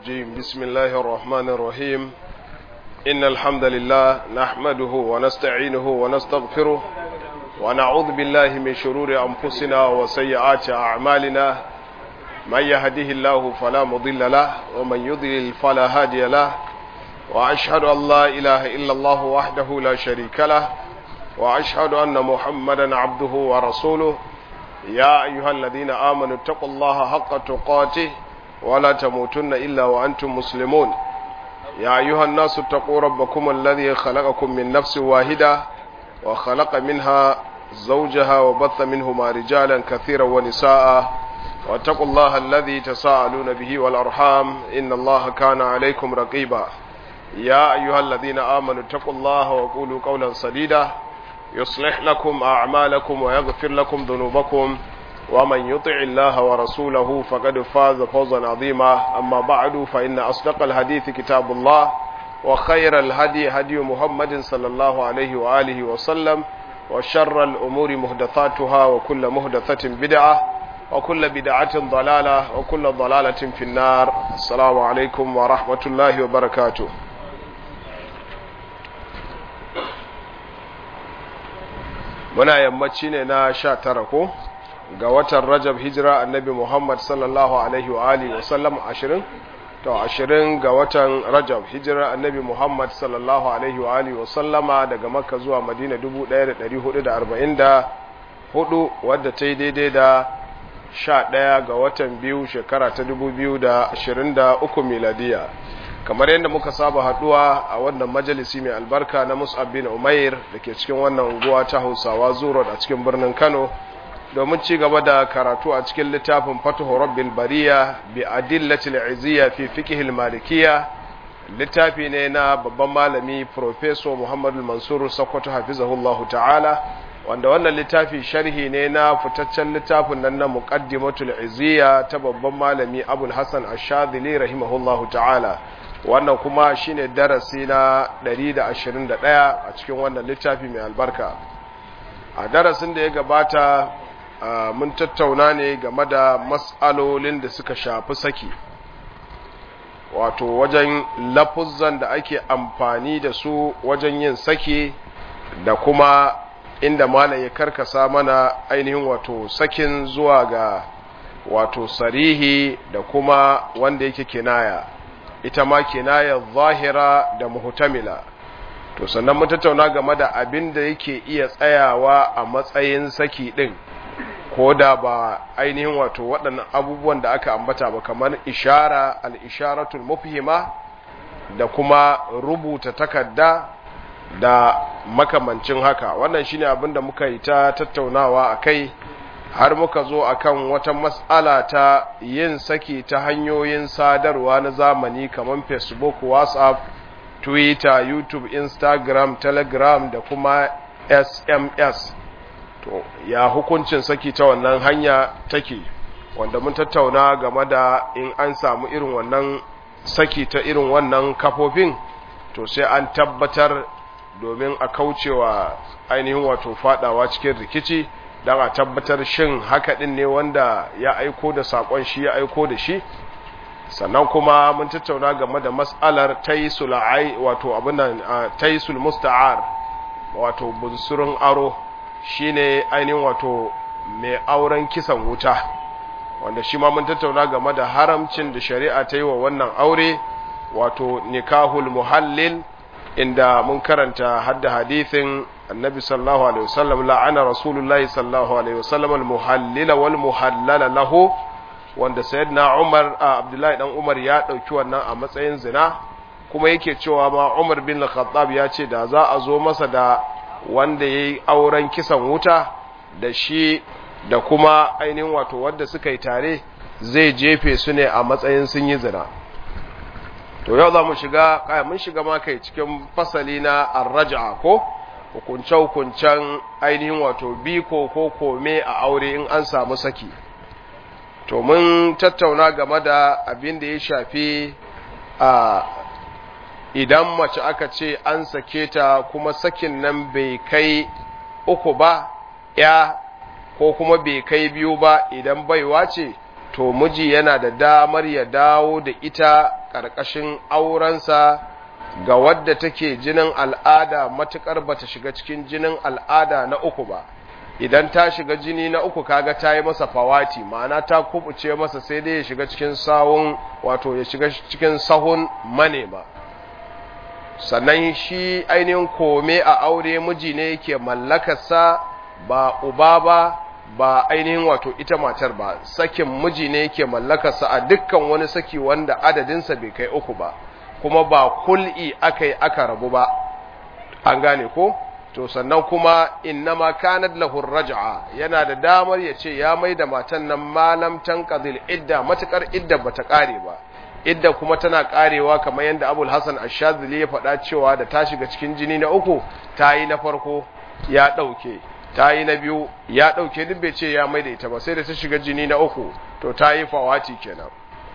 الرجيم بسم الله الرحمن الرحيم إن الحمد لله نحمده ونستعينه ونستغفره ونعوذ بالله من شرور أنفسنا وسيئات أعمالنا من يهده الله فلا مضل له ومن يضلل فلا هادي له وأشهد أن لا إله إلا الله وحده لا شريك له وأشهد أن محمدا عبده ورسوله يا أيها الذين آمنوا اتقوا الله حق تقاته ولا تموتن إلا وأنتم مسلمون يا أيها الناس اتقوا ربكم الذي خلقكم من نفس واحدة وخلق منها زوجها وبث منهما رجالا كثيرا ونساء واتقوا الله الذي تساءلون به والأرحام إن الله كان عليكم رقيبا يا أيها الذين آمنوا اتقوا الله وقولوا قولا سديدا يصلح لكم أعمالكم ويغفر لكم ذنوبكم ومن يطع الله ورسوله فقد فاز فوزا عظيما أما بعد فإن أصدق الحديث كتاب الله وخير الهدي هدي محمد صلى الله عليه وآله وسلم وشر الأمور مهدثاتها وكل مهدثة بدعة وكل بدعة ضلالة وكل ضلالة في النار السلام عليكم ورحمة الله وبركاته muna yammaci ne na sha tara ko ga watan rajab hijira annabi muhammad sallallahu alaihi wa alihi wa sallam ashirin to ashirin ga watan rajab hijira annabi muhammad sallallahu alaihi wa alihi wa sallama daga makka zuwa madina dubu ɗaya da ɗari hudu da arba'in da hudu wadda ta yi daidai da sha ɗaya ga watan biyu shekara ta dubu biyu da ashirin da uku miladiya kamar yadda muka saba haduwa a wannan majalisi mai albarka na mus'ab bin umair da ke cikin wannan unguwa ta hausawa zuro a cikin birnin kano domin ci gaba da karatu a cikin littafin fatuhu rabbil bariya bi adillatil izziya fi fiqh malikiya littafi ne na babban malami professor muhammadu mansur sokoto hafizahullahu ta'ala wanda wannan littafi sharhi ne na fitaccen littafin nan na muqaddimatul izziya ta babban malami abul hasan ash-shadhili rahimahullahu ta'ala wannan kuma shine darasi na 121 a cikin wannan littafi mai albarka a darasin da ya gabata mun tattauna ne game da matsalolin da suka shafi saki wato wajen lafuzzan da ake amfani da su wajen yin saki da kuma inda malam ya karkasa mana ainihin wato sakin zuwa ga wato sarihi da kuma wanda yake kinaya ita ma kinaya zahira da muhtamila to sannan mun tattauna game da abin da yake iya tsayawa a matsayin saki din ko da ba ainihin wato waɗannan abubuwan da aka ambata ba kamar ishara al-isharatul mufhima da kuma rubuta takarda da makamancin haka wannan shine abin da muka yi ta tattaunawa akai har muka zo akan wata mas'ala ta yin saki ta hanyoyin sadarwa na zamani kamar facebook whatsapp twitter youtube instagram telegram da kuma sms to ya hukuncin saki ta wannan hanya take wanda mun tattauna game da in an samu irin wannan saki ta irin wannan kafofin to sai an tabbatar domin a kaucewa ainihin wato fadawa cikin rikici don a tabbatar shin haka din ne wanda ya aiko da sakon shi ya aiko da shi sannan kuma mun tattauna game da mas'alar taisul ai wato abinan taisul musta'ar wato bunsurun aro shine ainihin wato mai auren kisan wuta wanda shi ma mun tattauna game da haramcin da shari'a ta yi wa wannan aure wato nikahul muhallil inda mun karanta hadda hadithin annabi sallallahu alaihi wasallam la'ana rasulullahi sallallahu alaihi wasallam al-muhallila wal muhallala lahu wanda sayyidina Umar Abdullahi dan Umar ya dauki wannan a matsayin zina kuma yake cewa ma Umar bin Khattab ya ce da za a zo masa da wanda yayi auren kisan wuta da shi da kuma ainihin wato wanda suka yi tare zai jefe su ne a matsayin sun yi zina to yau za mu shiga kai mun shiga ma kai cikin fasali na ar-raj'a ko hukunce-hukuncen ainihin wato biko ko kome a aure in an samu saki to mun tattauna game da abin da ya shafi a idan mace aka ce an sake ta kuma sakin nan bai kai uku ba ya ko kuma bai kai biyu ba idan baiwa ce to miji yana da damar ya dawo da ita ƙarƙashin aurensa ga wadda take jinin al'ada matuƙar bata shiga cikin jinin al'ada na uku ba idan ta shiga jini na uku kaga ta yi masa fawati ma'ana ta kubuce masa sai dai ya shiga cikin sawun wato ya shiga cikin sahun manema sannan shi ainihin kome a aure miji ne yake mallakarsa ba uba ba ba ainihin wato ita matar ba sakin miji ne yake mallakarsa a dukkan wani saki wanda adadinsa bai kai uku ba kuma ba kul'i aka yi aka rabu ba an gane ko to sannan kuma innama kanat lahu raj'a yana da damar ya ce ya mai da matan nan malam tanqadil idda matakar idda bata kare ba idda kuma tana karewa kamar yadda Abul Hasan Ash-Shadhili ya faɗa cewa da ta shiga cikin jini na uku ta yi na farko ya ɗauke ta yi na biyu ya ɗauke duk bai ce ya mai da ita ba sai da ta shiga jini na uku to ta yi fawati kenan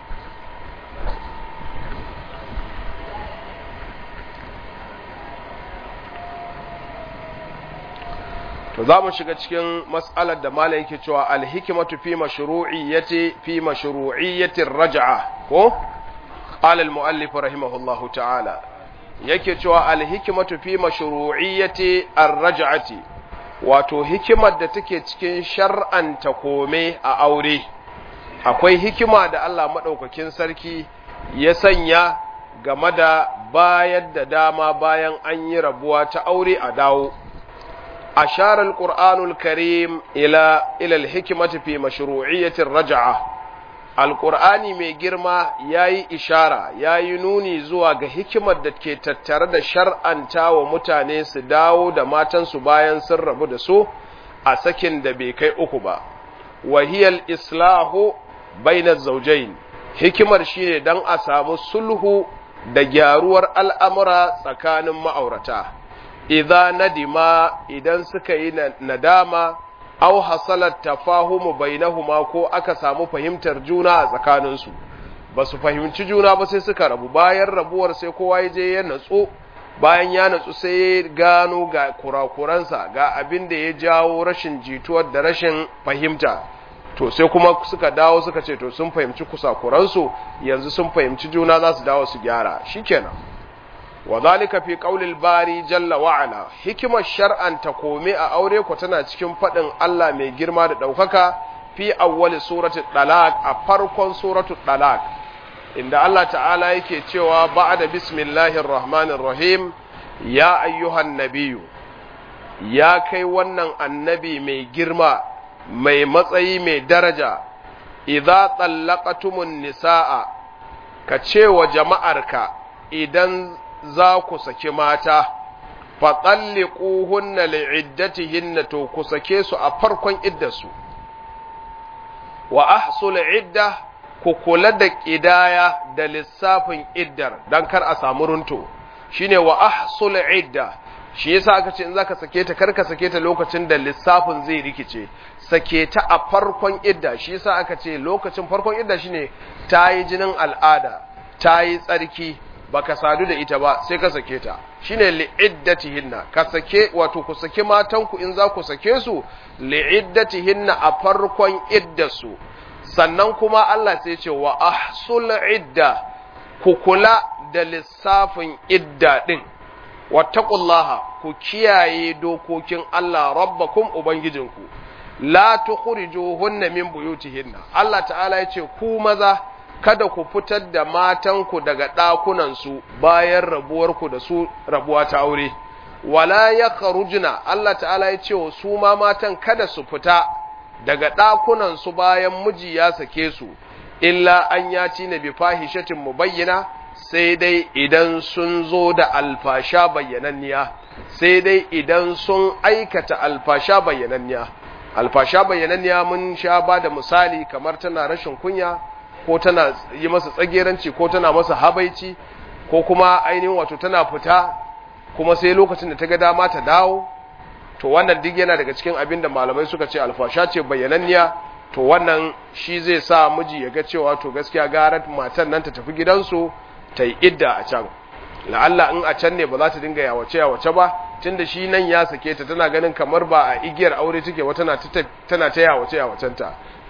to za mu shiga cikin mas'alar da malam yake cewa alhikmatu fi mashru'iyyati fi mashru'iyyati raj'a ko qala al-muallif rahimahullahu ta'ala yake cewa alhikmatu fi mashru'iyyati ar-raj'ati wato hikimar da take cikin shar'anta kome a aure akwai hikima da Allah madaukakin sarki ya sanya game da bayar da dama bayan an yi rabuwa ta aure a dawo أشار القرآن الكريم إلى إلى الحكمة في مشروعية الرجعة القرآن mai girma yayi ishara yayi nuni zuwa ga hikimar da ke tattare da shar'anta wa mutane su dawo da matansu bayan sun rabu da su a sakin da bai kai uku ba wahiyal islahu bainaz zawjain hikimar shine dan a samu sulhu da gyaruwar al'amura tsakanin ma'aurata idza nadima idan suka yi nadama aw hasalat tafahumu bainahuma ko aka samu fahimtar juna a tsakaninsu ba su fahimci juna ba sai suka rabu bayan rabuwar sai kowa ya je ya natsu bayan ya natsu sai ya gano ga kurakuransa ga abin da ya jawo rashin jituwar da rashin fahimta to sai kuma suka dawo suka ce to sun fahimci kusakuransu yanzu sun fahimci juna za su dawo su gyara shikenan وذلك في قول الباري جل وعلا حكمة شرعا تقومي أوري كتنا cikin faɗin Allah mai girma da ɗaukaka fi awwali surati talaq a farkon suratu talaq inda Allah ta'ala yake cewa ba'da bismillahir rahmanir rahim ya ayyuhan nabiyyu ya kai wannan annabi mai girma mai matsayi mai daraja idza tallaqatumun nisaa ka ce wa jama'arka idan za ku saki mata, faɗalliƙuhunna li'iddatihinna to ku sake su a farkon iddarsu, wa ahsul idda ku kula da ƙidaya da lissafin iddar don kar a samu runto, shi ne wa ahsul idda, shi yasa aka ce in za ka sake ta kar ka sake ta lokacin da lissafin zai rikice, sake ta a farkon idda, shi yasa aka ce lokacin farkon idda shine ta yi jinin al'ada, ta yi tsarki, baka sadu da ita ba sai ka sake ta shine li'iddatihinna ka sake wato ku sake matanku in za ku sake su li'iddatihinna a farkon iddasu sannan kuma Allah sai ce wa ahsul idda ku kula da lissafin idda din wattaqullaha ku kiyaye dokokin Allah rabbakum ubangijinku la tukhrijuhunna min buyutihinna Allah ta'ala ya ce ku maza kada ku fitar da matanku daga ɗakunansu bayan rabuwarku da su rabuwa ta aure, wala ya karujina Allah ta'ala ya ce wa su ma matan kada su fita daga ɗakunansu bayan miji ya sake su, illa an ya ci na bifahishatin mu bayyana sai dai idan sun zo da alfasha bayyananniya, sai dai idan sun aikata alfasha bayyananniya. Alfasha bayyananniya mun sha ba da misali kamar tana rashin kunya, ko tana yi masa tsageranci ko tana masa habaici ko kuma ainihin wato tana fita kuma sai lokacin da ta ga dama ta dawo to wannan duk yana daga cikin abin da malamai suka ce alfasha ce bayyananniya to wannan shi zai sa miji ya ga cewa to gaskiya gara matan nan ta tafi gidansu ta yi idda a can la'alla in a can ne ba za ta dinga yawace yawace ba tunda shi nan ya sake ta tana ganin kamar ba a igiyar aure take wa tana ta tana ta yawace yawacenta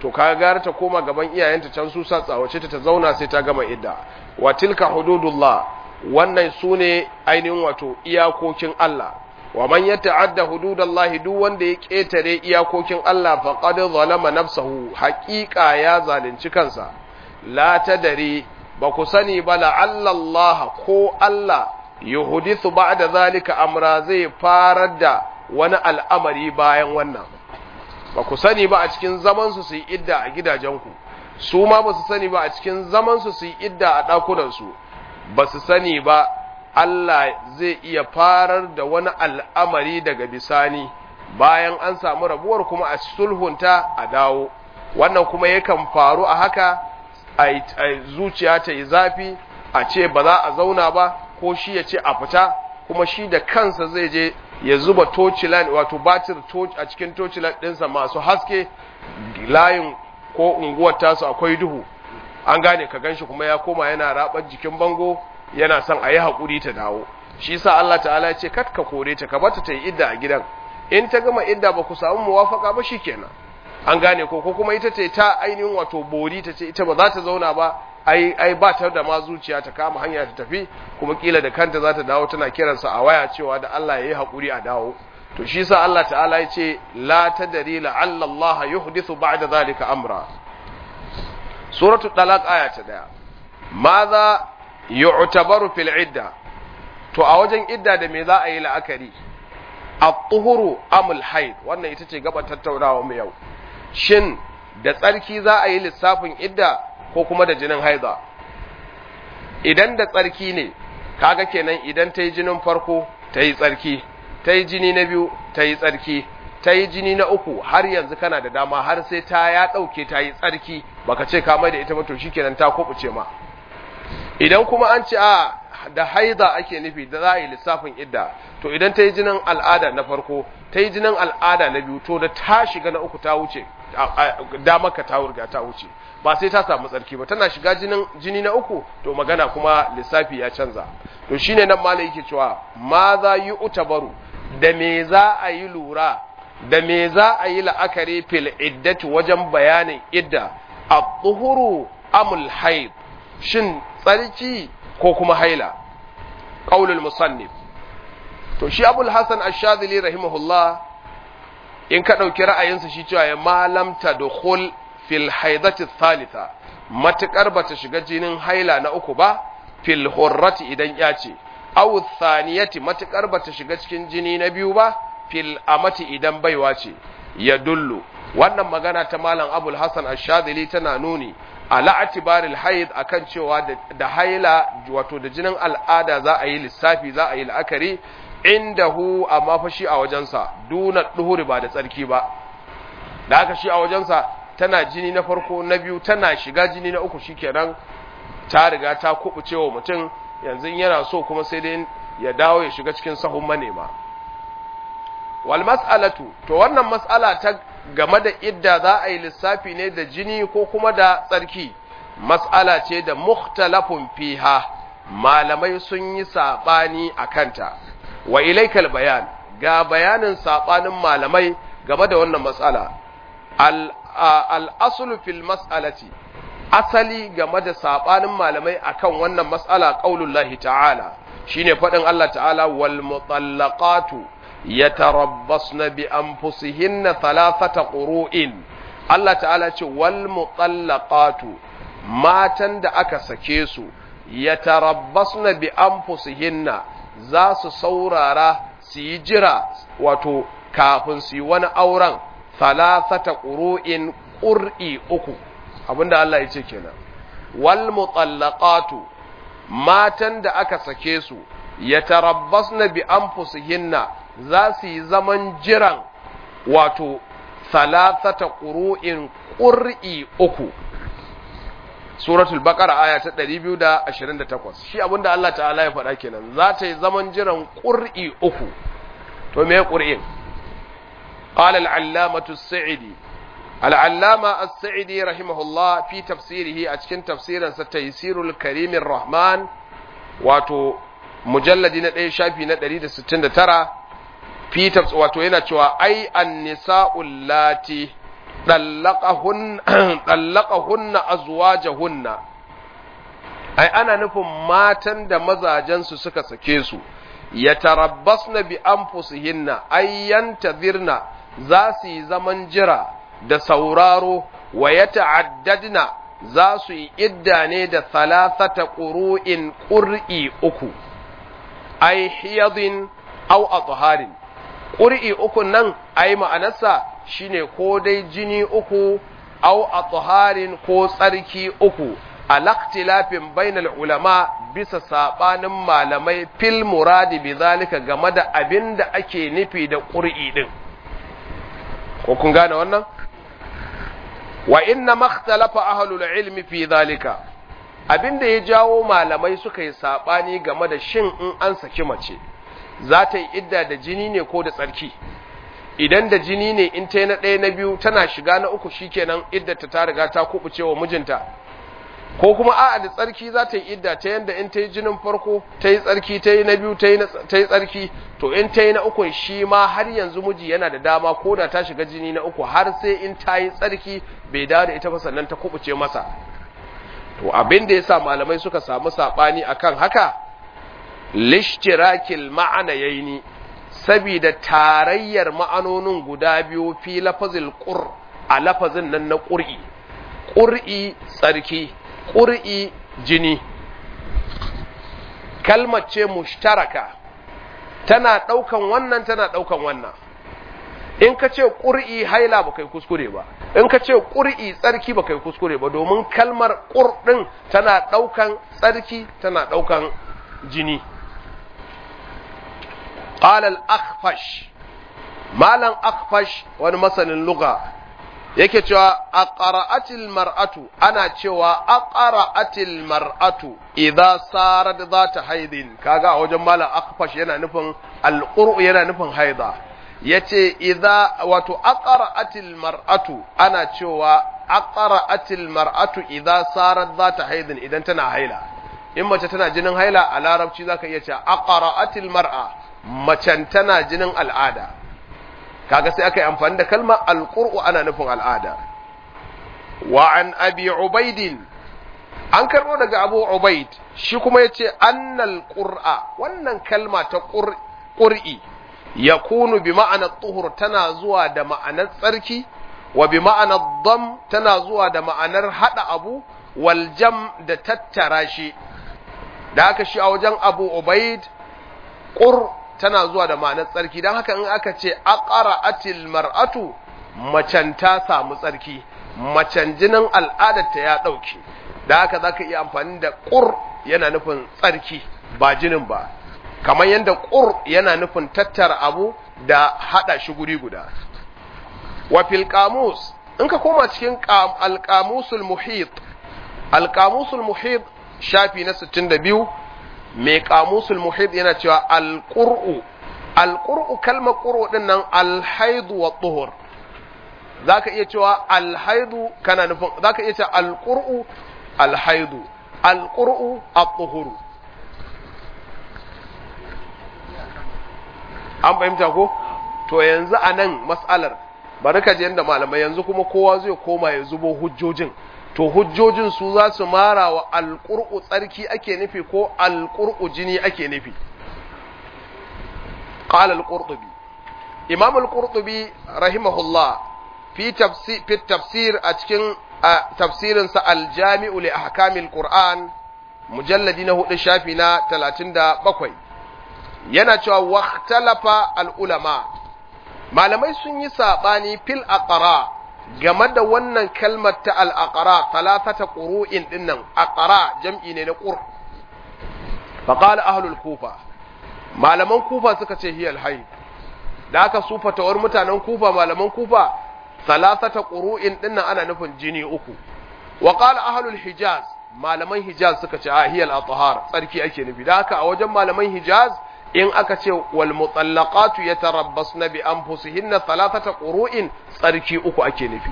to ka gara ta koma gaban iyayenta can su sa tsawace ta ta zauna sai ta gama idda wa tilka hududullah wannan sune ainihin wato iyakokin Allah wa man yata'adda hududallahi duk wanda ya ketare iyakokin Allah faqad zalama nafsahu haqiqa ya zalunci kansa la tadari ba ku sani ba la'alla Allah ko Allah yuhdithu ba'da zalika amra zai farar da wani al'amari bayan wannan ba ku sani ba a cikin zaman su su yi idda a gidajenku su ma ba su sani ba a cikin zaman su su yi idda a ɗakunan su ba su sani ba Allah zai iya farar da wani al'amari daga bisani bayan an samu rabuwar kuma a sulhunta a dawo wannan kuma yakan faru a haka a zuciya ta yi zafi a ce ba za a zauna ba ko shi ya ce a fita kuma shi da kansa zai je ya zuba tocilan wato batir a cikin tocilan ɗinsa masu haske layin ko unguwar tasu akwai duhu an gane ka ganshi kuma ya koma yana rabar jikin bango yana son a yi haƙuri ta dawo shi sa Allah ta'ala ya ce kat ka kore ta ka bata ta yi idda a gidan in ta gama idda ba ku samu muwafaka ba shikenan an gane ko ko kuma ita ce ta ainihin wato bori ta ce ita ba za ta zauna ba ai ai ba ta da ma zuciya ta kama hanya ta tafi kuma kila da kanta za ta dawo tana kiransa a waya cewa da Allah ya yi haƙuri a dawo to shi sa Allah ta'ala ya ce la tadri la'alla Allah yuhdithu ba'da zalika amra suratul talaq aya ta daya madha yu'tabaru fil idda to a wajen idda da me za a yi la'akari at-tuhuru amul haid wannan ita ce gaban tattaunawa mu yau shin da tsarki za a yi lissafin idda ko kuma da jinin haiza idan da tsarki ne kaga kenan idan ta yi jinin farko ta yi tsarki ta yi jini na biyu ta yi tsarki ta yi jini na uku har yanzu kana da dama har sai ta ya ɗauke ta yi tsarki baka ce kamar da ita ba to shikenan ta kubuce ma idan kuma an ce a da haiza ake nufi da za a yi lissafin idda to idan ta yi jinin al'ada na farko ta yi jinin al'ada na biyu to da ta shiga na uku ta wuce damaka ta wurga ta wuce ba sai ta samu tsarki ba tana shiga jinin jini na uku to magana kuma lissafi ya canza to shine nan malai yake cewa ma za yi utabaru da me za a yi lura da me za a yi la'akari fil iddati wajen bayanin idda at-tuhuru amul haid shin tsarki ko kuma haila qaulul musannif to shi abul hasan ash-shadili rahimahullah in ka ɗauki ra'ayinsa shi cewa ya malamta da hul fil haidati thalitha matuƙar ba ta shiga jinin haila na uku ba fil hurrati idan ya ce aw thaniyati matuƙar ba ta shiga cikin jini na biyu ba fil amati idan baiwa ce ya dullu wannan magana ta malam abul hasan ash-shadili tana nuni ala atibaril haid akan cewa da haila wato da jinin al'ada za a yi lissafi za a yi la'akari indahu amma fa shi a wajensa duna duhuri ba da tsarki ba da haka shi a wajensa tana jini na farko na biyu tana shiga jini na uku shikenan ta riga ta kubuce wa mutum yanzu yana so kuma sai dai ya dawo ya shiga cikin sahun manema wal mas'alatu to wannan mas'ala ta game da idda za a yi lissafi ne da jini ko kuma da tsarki mas'ala ce da mukhtalafun fiha malamai sun yi sabani a kanta wa ilaikal bayan ga bayanin sabanin malamai game da wannan matsala al-aslu fil mas'alati asali game da sabanin malamai akan wannan matsala qaulullahi ta'ala shine fadin Allah ta'ala wal mutallaqatu yatarabbasna bi anfusihinna thalathata qurun Allah ta'ala ce wal mutallaqatu matan da aka sake su yatarabbasna bi anfusihinna za su saurara su yi jira wato kafin su yi wani auren thalathata qurun qur'i uku abinda Allah ya ce kenan wal mutallaqatu matan da aka sake su yatarabbasna bi anfusihinna za su yi zaman jiran wato thalathata qurun qur'i uku suratul baqara aya ta 228 shi abinda Allah ta'ala ya faɗa kenan za ta yi zaman jiran qur'i uku to me qur'in qala al-allamatu as-sa'idi al-allama as-sa'idi rahimahullah fi tafsirihi a cikin tafsirin sa taysirul karimir rahman wato mujalladi na 1 shafi na 169 fi wato yana cewa ai an-nisa'ul lati ɗallakahunna azwajahunna ai ana nufin matan da mazajensu suka sake su ya tarabbasna bi anfusihinna ay yantazirna za su yi zaman jira da sauraro wa ya ta'addadna za su yi idda ne da thalathata ƙuru'in ƙur'i uku ai hiyadin au atharin ƙur'i uku nan ai ma'anarsa shine ko dai jini uku au atharin ko tsarki uku alaktilafin bainal ulama bisa sabanin malamai fil muradi bi zalika game da abin da ake nufi da ƙur'i din ko kun gane wannan wa inna makhtalafa ahlul ilmi fi zalika abin da ya jawo malamai suka yi sabani game da shin in an saki mace za ta yi idda da jini ne ko da tsarki idan da jini ne in ta yi na ɗaya na biyu tana shiga na uku shikenan iddata ta riga ta kubuce wa mijinta ko kuma a'a da tsarki za ta yi idda ta yanda in ta yi jinin farko ta yi tsarki ta yi na biyu ta yi tsarki to in ta yi na uku shi ma har yanzu miji yana da dama ko da ta shiga jini na uku har sai in ta yi tsarki bai dawo da ita ba sannan ta kubuce masa to abin da yasa malamai suka samu sabani akan haka lishtirakil ma'ana yaini sabida tarayyar ma'anonin guda biyu fi lafazil qur a lafazin nan na qur'i qur'i tsarki qur'i jini kalmar ce mushtaraka tana ɗaukan wannan tana ɗaukan wannan in ka ce ƙur'i haila ba kai kuskure ba in ka ce ƙur'i tsarki ba kai kuskure ba domin kalmar ƙur ɗin tana ɗaukan tsarki tana ɗaukan jini ƙalal akfash malam akfash wani masanin luga yake cewa a ƙara'atil mar'atu ana cewa a ƙara'atil mar'atu idan sarar za ta haidin kaga a wajen malam akfash yana nufin alƙur'u yana nufin haida ya ce idan wato a ƙara'atil mar'atu ana cewa a ƙara'atil mar'atu idan sarar za ta haidin idan tana haila in mace tana jinin haila a larabci za ka iya cewa a ƙara'atil mar'a macen tana jinin al'ada kaga sai aka yi amfani da kalmar alƙur'u ana nufin al'ada wa an abi ubaidin an karɓo daga abu ubaid shi kuma ya ce annal ƙur'a wannan kalma ta ƙur'i ya kunu bi ma'anar tuhur tana zuwa da ma'anar tsarki wa bi ma'anar dam tana zuwa da ma'anar haɗa abu wal jam da tattara shi da haka shi a wajen abu ubaid ƙur tana zuwa da ma'anar tsarki don haka in aka ce aqara atil mar'atu macen ta samu tsarki macen jinin al'adarta ya ɗauke da haka za ka iya amfani da ƙur yana nufin tsarki ba jinin ba kamar yadda ƙur yana nufin tattara abu da haɗa shi guri guda wa fil qamus in ka koma cikin alqamusul muhit alqamusul muhit shafi na 62 mai kamusul muhid yana cewa alƙur'u alƙur'u kalmar ƙur'u din nan alhaidu wa tuhur zaka iya cewa alhaidu kana nufin zaka iya cewa alƙur'u alhaidu alƙur'u at-tuhuru an fahimta ko to yanzu anan mas'alar bari ka je yanda malamai yanzu kuma kowa zai koma ya zubo hujjojin to hujjojin su za su mara wa alƙur'u tsarki ake nufi ko alƙur'u jini ake nufi qala al-qurtubi imam al-qurtubi rahimahullah fi tafsir fi tafsir a cikin tafsirin sa al-jami'u li ahkamil qur'an mujalladi na hudu shafi na 37 yana cewa waqtalafa al-ulama malamai sun yi sabani fil aqra game da wannan kalmar ta al'aƙara talatata ƙuru'in ɗinnan aƙara jam'i ne na ƙur faƙala ahlul kufa malaman kufa suka ce hiyar haid da aka su fatawar mutanen kufa malaman kufa talatata ƙuru'in ɗinnan ana nufin jini uku waƙala ahlul hijaz malaman hijaz suka ce a hiyar al tsarki ake nufi da haka a wajen malaman hijaz in aka ce wal mutallaqatu yatarabbasna bi anfusihinna thalathata qurun tsarki uku ake nufi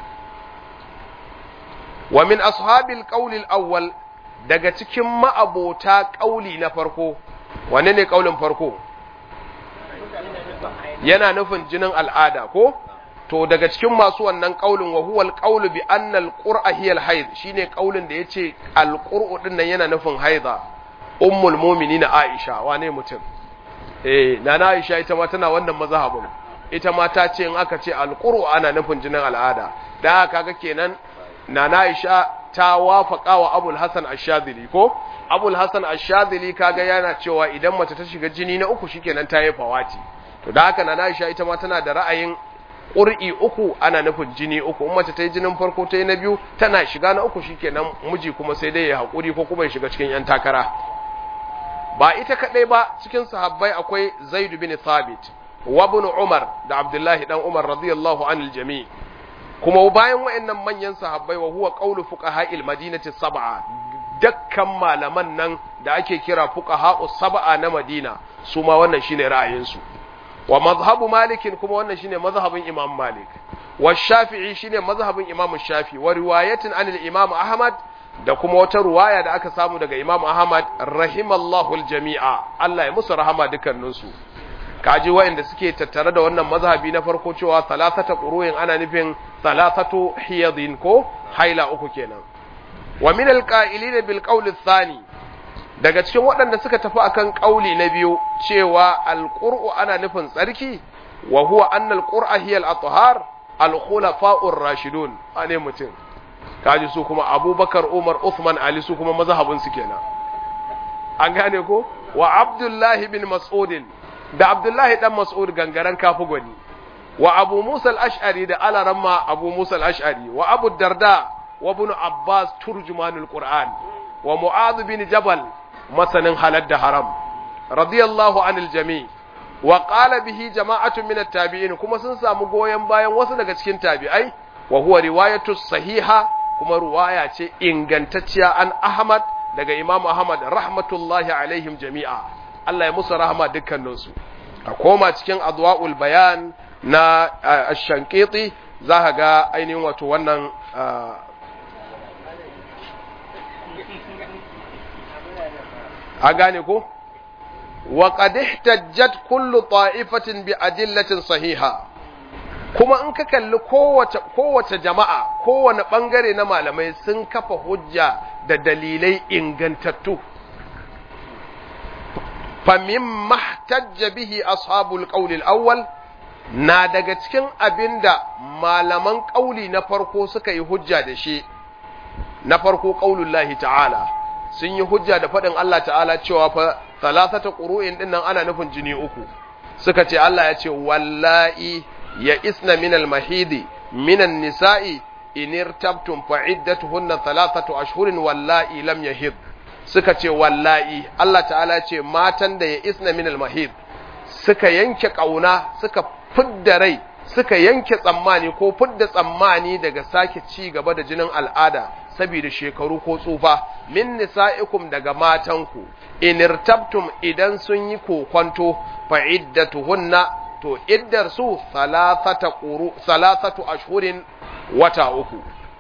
wa min ashabil qawli awwal daga cikin ma'abota ƙauli na farko wanne ne ƙaulin farko yana nufin jinin al'ada ko to daga cikin masu wannan kaulin wa huwa alqaulu bi anna alqur'a hiya alhayd shine kaulin da yace alqur'u din nan yana nufin haida ummul mu'minin Aisha wane mutum eh nana Aisha ita ma tana wannan mazhabin ita ma ta ce in aka ce alqur'u ana nufin jinin al'ada da kaga kenan nana Aisha ta wafaka wa Abul Hasan Ash-Shadhili ko Abul Hasan Ash-Shadhili kaga yana cewa idan mace ta shiga jini na uku shikenan ta yi fawati to da haka nana Aisha ita ma tana da ra'ayin ƙur'i uku ana nufin jini uku in mace ta yi jinin farko ta yi na biyu tana shiga na uku shikenan miji kuma sai dai ya haƙuri ko kuma ya shiga cikin yan takara ba ita kaɗai ba cikin sahabbai akwai Zaid bin Thabit wa ibn Umar da Abdullahi dan Umar radiyallahu anil jami' kuma bayan wayannan manyan sahabbai wa huwa qawlu fuqaha'il madinati sab'a dakkan malaman nan da ake kira fuqaha'us sab'a na Madina su ma wannan shine ra'ayinsu wa mazhabu malikin kuma wannan shine mazhabin imam malik wa shafi'i shine mazhabin imam shafi wa riwayatin anil imam ahmad da kuma wata ruwaya da aka samu daga imam ahmad rahimallahu aljami'a Allah ya musu rahama dukkanin su kaji wa'anda suke tattare da wannan mazhabi na farko cewa salasata quru'in ana nufin salasatu hiyadin ko haila uku kenan wa min alqa'ilina bil qawli thani daga cikin waɗanda suka tafi akan ƙauli na biyu cewa alƙur'u ana nufin tsarki wa huwa anna alqur'a hiya al-athhar al-khulafa'ur rashidun ane mutum kaji su kuma Abubakar Umar Uthman Ali su kuma mazhabin su kenan an gane ko wa Abdullah bin Mas'ud da Abdullah dan Mas'ud gangaren kafu gwani wa Abu Musa al-Ash'ari da Alaramma Abu Musa al-Ash'ari wa Abu Darda wa Ibn Abbas turjumanul Qur'an wa Mu'adh bin Jabal masanin halal da haram radiyallahu anil jami wa qala bihi jama'atun min at-tabi'in kuma sun samu goyen bayan wasu daga cikin tabi'ai wa huwa riwayatu sahiha kuma ruwaya ce ingantacciya an Ahmad daga Imam Ahmad rahmatullahi alaihim jami'a Allah ya musu rahama dukkaninsu a koma cikin adwa'ul bayan na ash-shanqiti za ka ga ainihin wato wannan a gane ko wa qad ihtajjat kullu ta'ifatin bi adillatin sahiha kuma in ka kalli kowace kowace jama'a kowane bangare na malamai sun kafa hujja da dalilai ingantattu famimma ihtajja bihi ashabul qawl al-awwal na daga cikin abinda malaman ƙauli na farko suka yi hujja da shi na farko qaulullahi ta'ala sun yi hujja da faɗin Allah ta'ala cewa fa salasata ƙuru'in ɗin nan ana nufin jini uku suka ce Allah ya ce wallahi ya isna minal mahidi minan nisa'i in irtabtum fa iddatuhunna thalathatu ashhurin wallahi lam yahid suka ce wallahi Allah ta'ala ce matan da ya isna minal mahid suka yanke kauna suka fidda rai suka yanke tsammani ko fidda tsammani daga sake ci gaba da jinin al'ada saboda shekaru ko tsufa min nisa'ikum daga matanku in irtabtum idan sun yi kokonto fa iddatuhunna to iddar su salasata quru salasatu ashhurin wata uku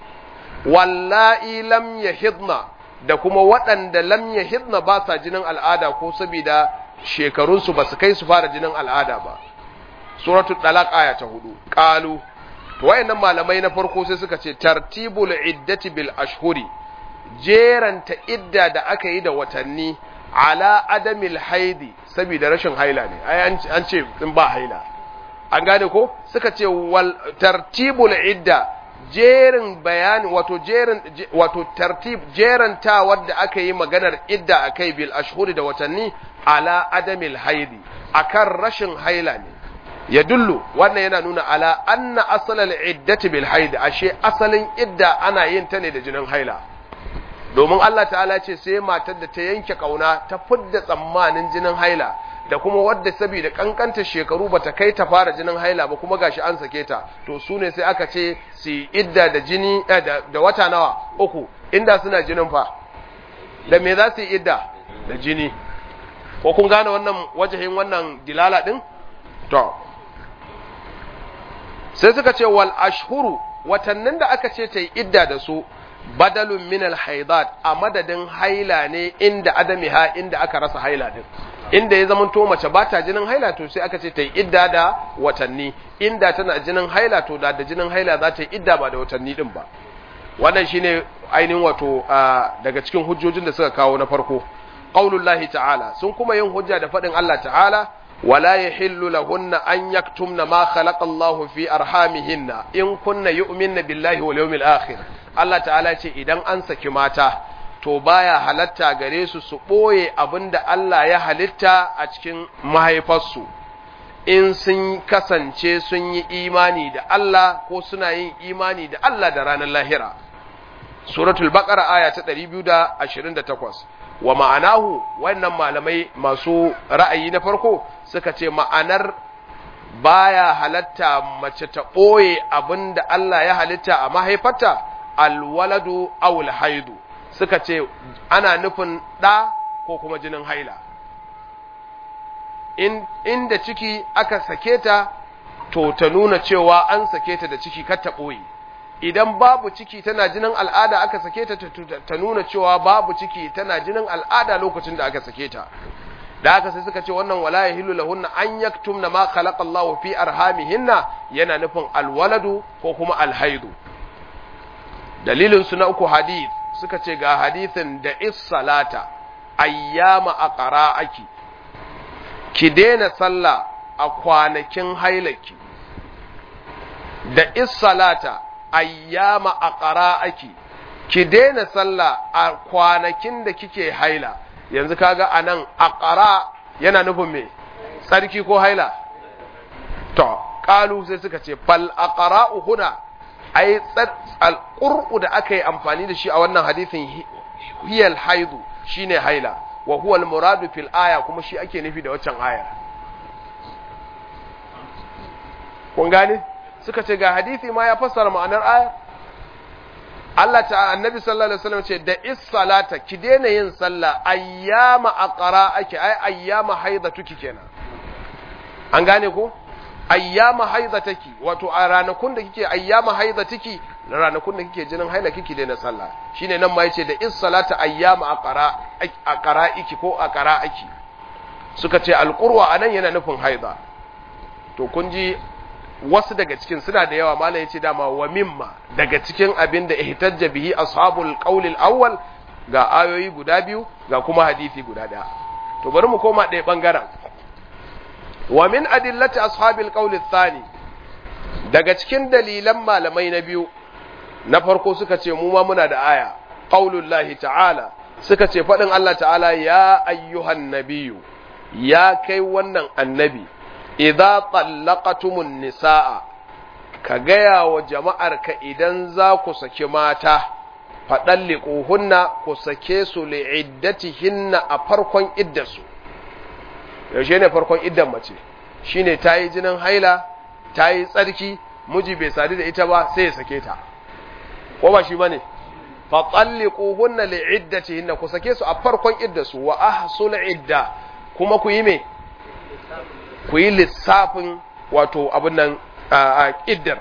wallahi lam yahidna da kuma waɗanda lam yahidna ba sa jinin al'ada ko saboda shekarunsu ba su kai su fara jinin al'ada ba suratul talaq aya ta hudu qalu to wayannan malamai na farko sai suka ce tartibul iddati bil ashhuri jeranta idda da aka yi da watanni ala adamil haidi saboda rashin haila ne ai an ce in ba haila an gane ko suka ce wal tartibul idda jerin bayani wato jerin wato tartib jeranta wadda aka yi maganar idda akai bil ashhuri da watanni ala adamil haidi akan rashin haila ne ya dullu wannan yana nuna ala anna asalal iddati bil haid ashe asalin idda ana yin ta ne da jinin haila domin Allah ta'ala ce sai matar da ta yanke kauna ta fidda tsammanin jinin haila da kuma wadda saboda kankanta shekaru bata kai ta fara jinin haila ba kuma gashi an sake ta to su ne sai aka ce su idda da jini da wata nawa uku inda suna jinin fa da me za su yi idda da jini ko kun gane wannan wajahin wannan dilala din to sai suka ce wal ashhuru watannin da aka ce ta yi idda da su badalun min al haidat a madadin haila ne inda adamiha inda aka rasa haila din inda ya zamanto mace ba ta jinin haila to sai aka ce ta yi idda da watanni inda tana jinin haila to da da jinin haila za ta yi idda ba da watanni din ba wannan shine ainihin wato daga cikin hujjojin da suka kawo na farko qaulullahi ta'ala sun kuma yin hujja da faɗin Allah ta'ala wala yahillu lahunna an yaktumna ma khalaqa Allahu fi arhamihinna in kunna yu'minna billahi wal yawmil akhir Allah ta'ala ce idan an saki mata to baya halatta gare su su ɓoye abin da Allah ya halitta a cikin mahaifarsu in sun kasance sun yi imani da Allah ko suna yin imani da Allah da ranar lahira suratul baqara aya ta 228 wa ma'anahu wannan malamai masu ra'ayi na farko suka ce ma'anar baya halatta mace ta ɓoye abin da Allah ya halitta a mahaifarta alwaladu awul haidu suka ce ana nufin ɗa ko kuma jinin haila in inda ciki aka sake ta to ta nuna cewa an sake ta da ciki kar ta ɓoye idan babu ciki tana jinin al'ada aka sake ta ta nuna cewa babu ciki tana jinin al'ada lokacin da aka sake ta da haka sai suka ce wannan wala yahillu lahunna an yaktumna ma khalaqa Allahu fi arhamihinna yana nufin alwaladu ko kuma alhaidu dalilin su na uku hadith suka ce ga hadithin da is-salata ayyama aqra'aki ki daina sallah a kwanakin hailaki da is-salata ayyama aqra'aki ki daina sallah a kwanakin da kike haila yanzu kaga anan aqra yana nufin me tsarki ko haila to qalu sai suka ce fal aqra'u huna ai alqur'u da aka yi amfani da shi a wannan hadisin hiyal haidu shine haila wa huwa al-muradu fil aya kuma shi ake nufi da waccan ayar kun gane suka ce ga hadisi ma ya fassara ma'anar ayar Allah ta annabi sallallahu alaihi wasallam ce da is salata ki daina yin sallah ayyama aqra ake ai ayyama haidatuki kenan an gane ko ayyama haidataki wato a ranakun da kike ayyama haidatiki ranakun da kike jinin haila kike daina sallah shine nan ma yace da is salata ayyama aqra aqra iki ko aqra aki suka ce alqurwa anan yana nufin haida to kun ji wasu daga cikin suna da yawa malam yace dama wa mimma daga cikin abin da ihtajja bihi ashabul qawl awwal ga ayoyi guda biyu ga kuma hadisi guda daya to bari mu koma ɗaya bangaren wa min adillati ashabil qawl thani daga cikin dalilan malamai na biyu na farko suka ce mu ma muna da aya qaulullahi ta'ala suka ce fadin Allah ta'ala ya ayyuhan nabiyyu ya kai wannan annabi idza tallaqatumun nisaa ka gaya wa jama'ar ka idan za ku saki mata faɗalliƙuhunna ku sake su li'iddatihinna a farkon iddarsu yaushe ne farkon iddan mace shine ta yi jinin haila ta yi tsarki miji bai sadu da ita ba sai ya sake ta ko ba shi ba ne faɗalliƙuhunna li'iddatihinna ku sake su a farkon iddarsu wa ahsul idda kuma ku yi me ku yi lissafin wato abin nan a iddar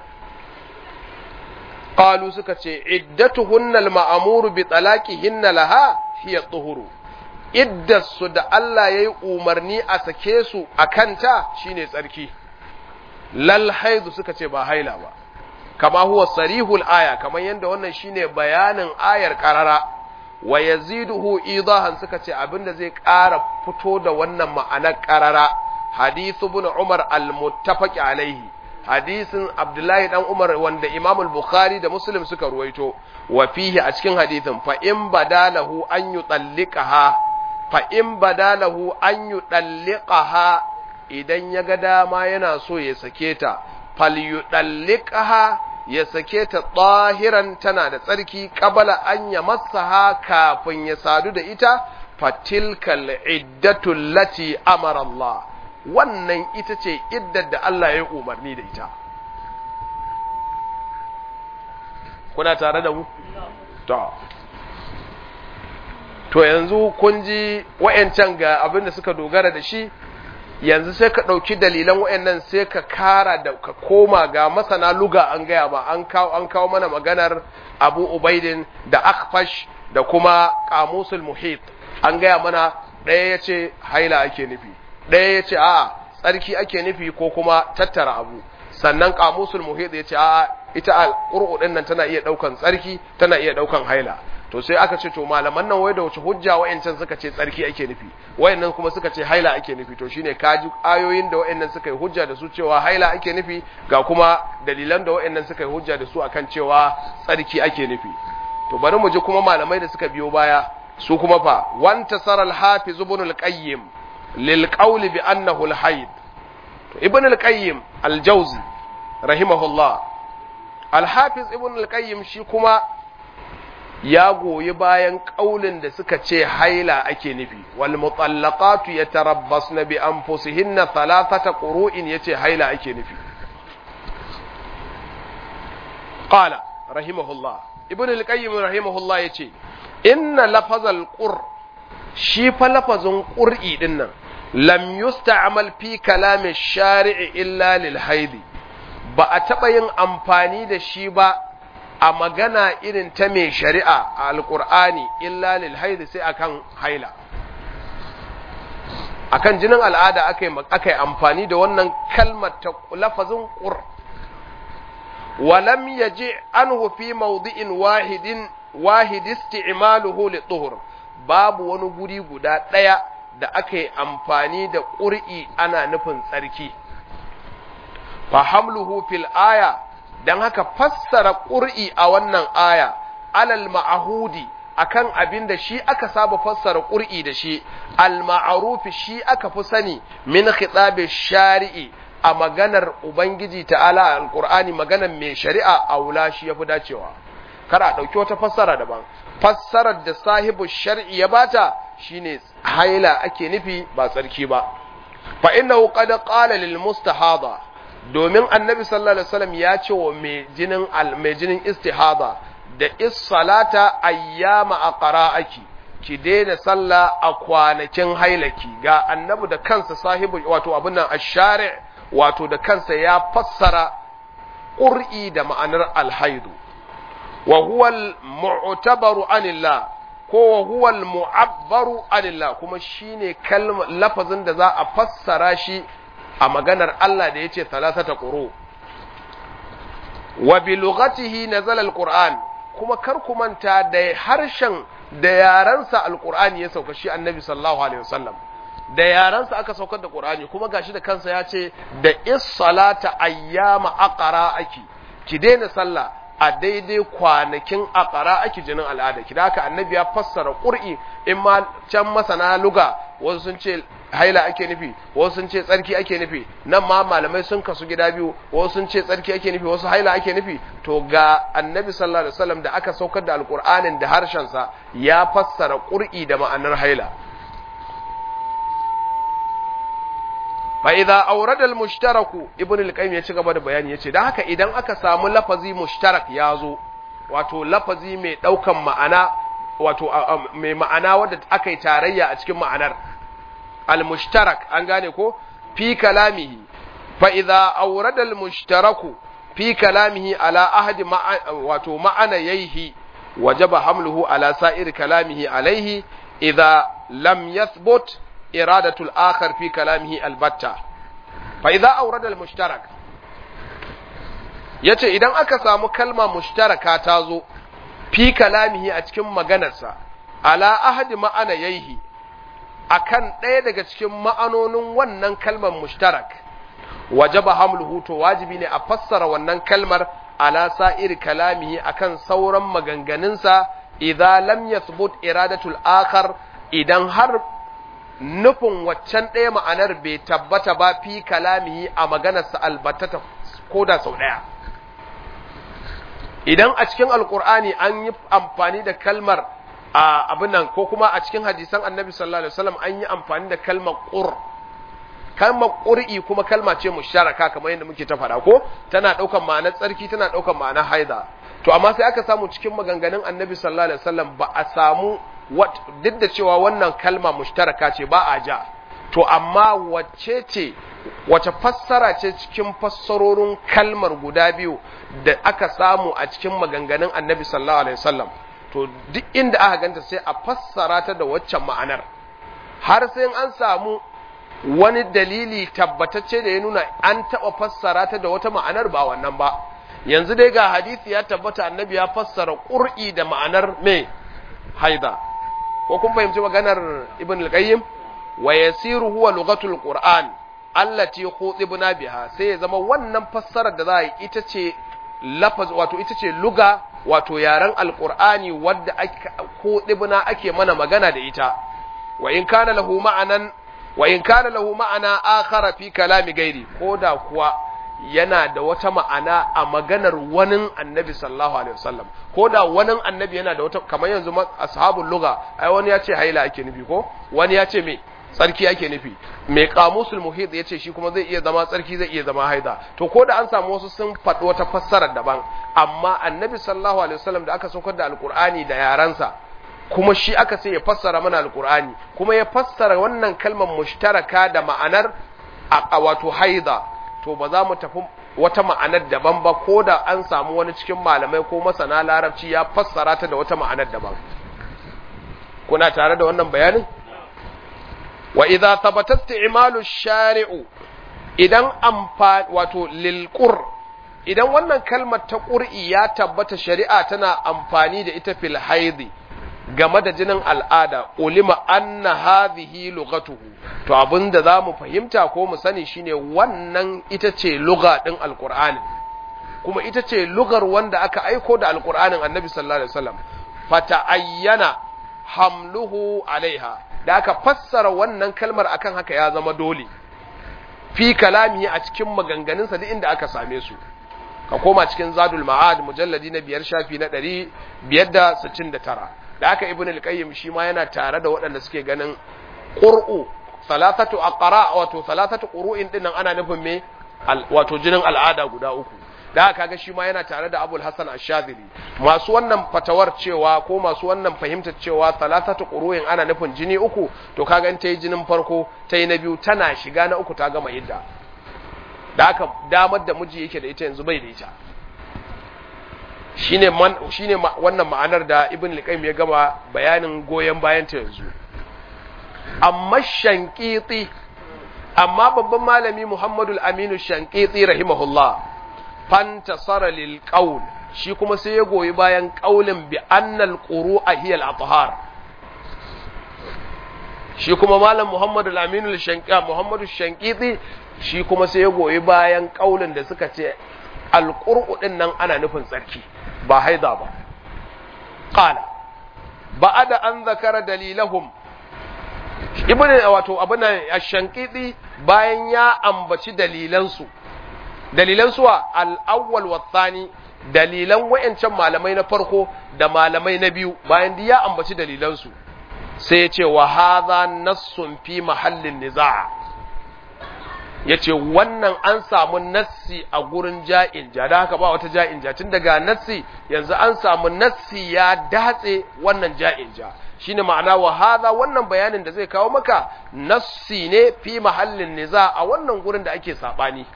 qalu suka ce iddatuhunna al-ma'muru bi talaqihinna laha hiya tuhuru iddarsu da Allah yayi umarni a sake su akanta shine tsarki lal haidu suka ce ba haila ba kama huwa sarihul aya kamar yadda wannan shine bayanin ayar karara wa yaziduhu idahan suka ce abinda zai ƙara fito da wannan ma'anar karara hadithu ibn Umar al-muttafaq alaihi hadisin Abdullahi dan Umar wanda Imam al-Bukhari da Muslim suka ruwaito wa fihi a cikin hadisin fa in badalahu an yutallikaha fa in badalahu an yutallikaha idan ya ga dama yana so ya sake ta fal yutallikaha ya sake ta tsahiran tana da tsarki qabala an yamassaha kafin ya sadu da ita fatilkal iddatu lati amara Allah wannan ita ce iddar da Allah ya yi umarni da ita. Kuna tare da mu? To. To yanzu kun ji wa'yancan ga abin da suka dogara da shi, yanzu sai ka ɗauki dalilan wa'yannan sai ka kara da ka koma ga masana luga an gaya ba an kawo an kawo mana maganar Abu Ubaidin da Akfash da kuma Qamusul Muhit an gaya mana ɗaya ya ce haila ake nufi ɗaya ya ce a'a tsarki ake nufi ko kuma tattara abu sannan kamusul muhit ya ce a'a ita al-qur'u din nan tana iya daukan tsarki tana iya daukan haila to sai aka ce to malaman nan wai da wace hujja wayancan suka ce tsarki ake nufi wayannan kuma suka ce haila ake nufi to shine kaji ayoyin da wayannan suka yi hujja da su cewa haila ake nufi ga kuma dalilan da wayannan suka yi hujja da su akan cewa tsarki ake nufi to bari mu ji kuma malamai da suka biyo baya su kuma fa wanta saral hafiz ibn al-qayyim lil qawl bi annahu al-hayd to ibn al-qayyim al-jawzi rahimahullah al-hafiz ibn al-qayyim shi kuma ya goyi bayan kaulin da suka ce haila ake nufi wal mutallaqatu yatarabbasna bi anfusihinna thalathata qurun yace haila ake nufi qala rahimahullah ibn al-qayyim rahimahullah yace inna lafazal qur shi fa lafazin qur'i dinnan lam yusta'mal fi kalami shari'i illa lil haidi ba a taɓa yin amfani da shi ba a magana irin ta mai shari'a a alƙur'ani illa lil haidi sai akan haila akan jinin al'ada aka yi amfani da wannan kalmar ta lafazin qur ولم يجع عنه في موضع واحد واحد استعماله للطهر باب wani guri guda ɗaya da aka yi amfani da ƙur'i ana nufin tsarki fahamluhu fil aya don haka fassara ƙur'i a wannan aya alal ma'ahudi akan abin da shi aka saba fassara ƙur'i da shi al ma'arufi shi aka fi sani min khitabi shari'i a maganar Ubangiji ta'ala a Alƙur'ani maganar mai shari'a a wula shi ya fi dacewa, kar a ɗauki wata fassara daban. Fassarar da sahibu shari'i ya bata shine haila ake nufi ba tsarki ba. Fa inna qad qala lil mustahada domin annabi sallallahu alaihi wasallam ya ce wa mai jinin al mai jinin istihada da is-salata ayyama aqra'aki ki daina sallah a kwanakin hailaki ga annabi da kansa sahibu wato abin nan ash-shari' wato da kansa ya fassara ƙur'i da ma'anar alhaidu wa huwa al-mu'tabaru anillah ko wa huwa al-mu'abbaru anillah kuma shine kalma lafazin da za a fassara shi a maganar Allah da yace thalathata quru wa bi lughatihi nazala al-qur'an kuma kar ku manta da harshen da yaransa al-qur'ani ya sauka shi annabi sallallahu alaihi wasallam da yaransa aka saukar da Qur'ani kuma gashi da kansa ya ce da is-salata ayyama aqra aki ki daina sallah a daidai kwanakin aqra aki jinin al'ada ki haka annabi ya fassara qur'i in ma can masana luga wasu sun ce haila ake nufi wasu sun ce tsarki ake nufi nan ma malamai sun kasu gida biyu wasu sun ce tsarki ake nufi wasu haila ake nufi to ga annabi sallallahu alaihi wasallam da aka saukar da alqur'anin da harshen sa ya fassara qur'i da ma'anar haila فإذا أورد المشترك ابن القيم ya ci gaba da bayani yace dan haka idan aka samu lafazi mushtarak yazo wato lafazi mai daukan ma'ana wato mai ma'ana wanda aka yi tarayya a cikin ma'anar al mushtarak an gane ko fi kalamihi fa idza awrada al mushtaraku fi kalamihi ala ahadi wato ma'ana yaihi wajaba hamluhu ala sa'ir kalamihi alaihi idza lam yathbut إرادة الآخر في كلامه البتة فإذا أورد المشترك yace idan aka samu kalma mushtaraka ta zo fi kalamihi a cikin maganarsa ala ahadi ma'ana yaihi akan ɗaya daga cikin ma'anonin wannan kalmar mushtarak wajaba hamluhu to wajibi ne a fassara wannan kalmar ala sa'ir kalamihi akan sauran maganganunsa idza lam yathbut iradatul akhar idan har nufin waccan ɗaya ma'anar bai tabbata ba fi kalamihi a maganarsa albatata ko da sau ɗaya. Idan a cikin Alƙur'ani an yi amfani da kalmar a abin nan ko kuma a cikin hadisan annabi sallallahu Alaihi wasallam an yi amfani da kalmar ƙur. Kalmar ƙur'i kuma kalma ce musharaka kamar yadda muke ta faɗa ko tana ɗaukan ma'anar tsarki tana ɗaukan ma'anar haida. To amma sai aka samu cikin maganganun annabi sallallahu Alaihi wasallam ba a samu duk da cewa wannan kalma mushtaraka ce ba a ja to amma wacce ce wace fassara ce cikin fassarorin kalmar guda biyu da aka samu a cikin maganganun annabi sallallahu alaihi wasallam to duk inda aka ganta sai a fassara ta da waccan ma'anar har sai an samu wani dalili tabbatacce da ya nuna an taɓa fassara ta da wata ma'anar ba wannan ba yanzu dai ga hadisi ya tabbata annabi ya fassara ƙur'i da ma'anar me haida ko kun fahimci maganar ibn al-qayyim wa yasiru huwa lughatul qur'an allati khutibna biha sai ya zama wannan fassarar da za a yi ita ce lafaz wato ita ce luga wato yaren alqur'ani wadda ake khutibna ake mana magana da ita wa in kana lahu ma'anan wa in kana lahu ma'ana akhara fi kalami gairi koda kuwa yana da wata ma'ana a maganar wani annabi sallallahu alaihi wasallam ko da wani annabi yana da wata kamar yanzu ashabul lugha ai wani ya ce haila ake nufi ko wani ya ce me tsarki ake nufi mai kamusul muhit ya ce shi kuma zai iya zama tsarki zai iya zama haida to ko da an samu wasu sun faɗi wata fassarar daban amma annabi sallallahu alaihi wasallam da aka saukar da alqur'ani da yaransa kuma shi aka sai ya fassara mana alqur'ani kuma ya fassara wannan kalmar mushtaraka da ma'anar a wato haida to ba za mu tafi wata ma'anar daban ba ko da an samu wani cikin malamai ko masana larabci ya fassara ta da wata ma'anar daban kuna tare da wannan bayanin wa idza thabata isti'malu shari'u idan amfa wato lil idan wannan kalmar ta qur'i ya tabbata shari'a tana amfani da ita fil haidi game da jinin al'ada ulima anna hadhihi lughatuhu to abinda zamu fahimta ko mu sani shine wannan ita ce lugha din alqur'ani kuma ita ce lugar wanda aka aiko da alqur'anin annabi sallallahu alaihi wasallam fata ayyana hamluhu alaiha da aka fassara wannan kalmar akan haka ya zama dole fi kalami a cikin maganganunsa duk inda aka same su ka koma cikin zadul ma'ad mujalladi na biyar shafi na ɗari biyar da sittin da tara da aka ibn al-qayyim shi ma yana tare da waɗanda suke ganin qur'u salatatu aqra wato salatatu qur'in dinnan ana nufin me wato jinin al'ada guda uku da aka ga shi ma yana tare da Abul Hasan Ash-Shadhili masu wannan fatawar cewa ko masu wannan fahimtar cewa salatatu qur'in ana nufin jini uku to kaga in tayi jinin farko tayi na biyu tana shiga na uku ta gama idda da aka damar da miji yake da ita yanzu bai da ita shine man shine wannan ma'anar da ibn al-qayyim ya gama bayanin goyen bayan ta yanzu amma shankiti amma babban malami Muhammadu al-Aminu shankiti rahimahullah fantasara lil qaul shi kuma sai ya goyi bayan qaulin bi annal quru'a hiya al-athhar shi kuma malam Muhammadu al-Aminu al-Shankiti Muhammadu shankiti shi kuma sai ya goyi bayan qaulin da suka ce al-qur'u din nan ana nufin tsarki ba haida ba qala ba'ada an zakara dalilahum ibn wato abin ash-shankidi bayan ya ambaci dalilansu dalilansu wa al-awwal wa thani dalilan wayancan malamai na farko da malamai na biyu bayan da ya ambaci dalilansu sai ya ce wa hadha nassun fi mahallin niza' ya ce wannan an samu nassi a gurin ja'in ja da haka ba wata ja'in ja tun daga nassi yanzu an samu nassi ya datse wannan ja'in ja shine ma'ana wa hadha wannan bayanin da zai kawo maka nassi ne fi mahallin niza a wannan gurin da ake sabani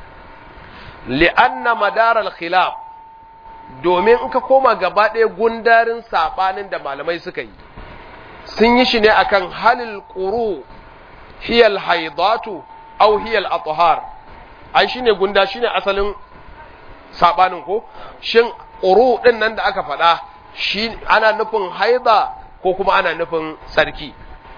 li'anna madar al-khilaf domin in ka koma gaba ɗaya gundarin sabanin da malamai suka yi sun yi shi ne akan halil quru hiyal haidatu aw hiya al-athhar ai shine gunda shine asalin sabanin ko shin quru din nan da aka faɗa shi ana nufin haida ko kuma ana nufin sarki